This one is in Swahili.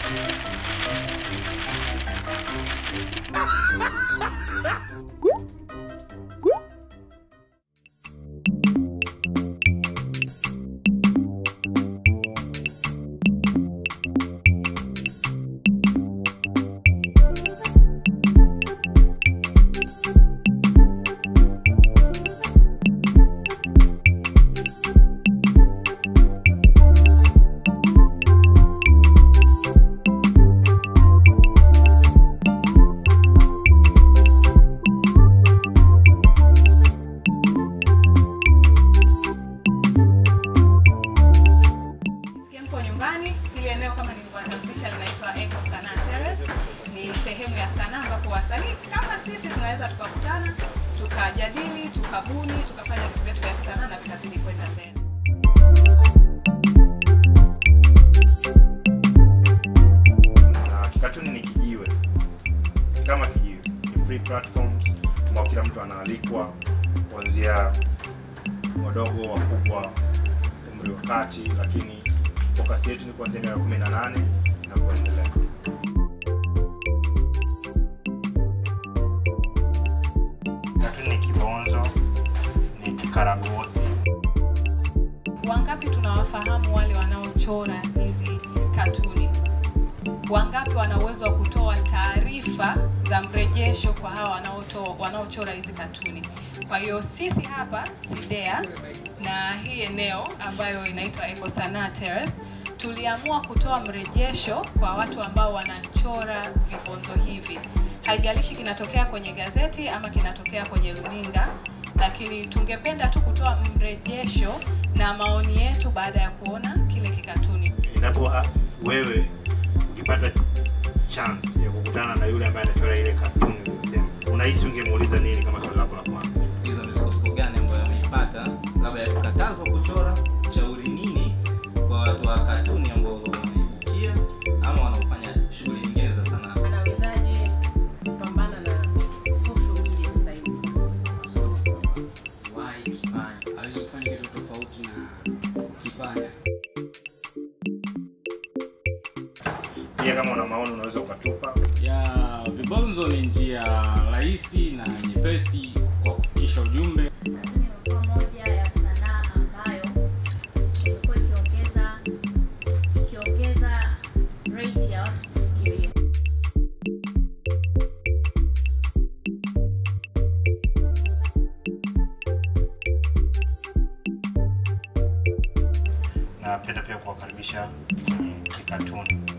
Sikia mko nyumbani. Hili eneo kama nilivyotambulisha linaitwa Eco Sanaa Terrace. Ni sehemu ya sanaa ambapo wasanii kama sisi tunaweza tukakutana, tukajadili, tukabuni, tukafanya vitu vyetu vya kisanaa na vikazidi kwenda mbele. na kikatuni ni kijiwe kama kijiwe ni free platforms ambao kila mtu anaalikwa kuanzia wadogo wakubwa umri wa kati lakini focus yetu ni kuanzia miaka 18 na kuendelea katuni ni kibonzo ni kikaragosi Wangapi tunawafahamu wale wanaochora hizi katuni? Wangapi wana uwezo wa kutoa taarifa za mrejesho kwa hawa wanaotoa wanaochora hizi katuni? Kwa hiyo sisi hapa Sidea na hii eneo ambayo inaitwa Eco Sanaa Terrace tuliamua kutoa mrejesho kwa watu ambao wanachora vibonzo hivi. Haijalishi kinatokea kwenye gazeti ama kinatokea kwenye runinga, lakini tungependa tu kutoa mrejesho na maoni yetu baada ya kuona kile kikatuni. inapo ah, wewe ukipata chance ya kukutana na yule ambaye anachora ile katuni uliyosema unahisi ungemuuliza nini kama swali lako la kwanza hizo misukosuko gani ambayo ameipata, labda ya kukatazwa kuchora, shauri nini kwa watu wa katuni ambao wanaibukia ama wanaofanya shughuli nyingine za sanaa. anawezaje kupambana na social media sasa hivi? Why kipanya? hawezi kufanya kitu tofauti na kipanya pia kama una maoni unaweza ukatupa ya vibonzo ni njia rahisi na nyepesi kwa kufikisha ujumbe Katuni imekuwa moja ya sanaa ambayo imekuwa ikiongeza ikiongeza rate ya watu kufikiria. napenda pia kuwakaribisha kwenye kikatuni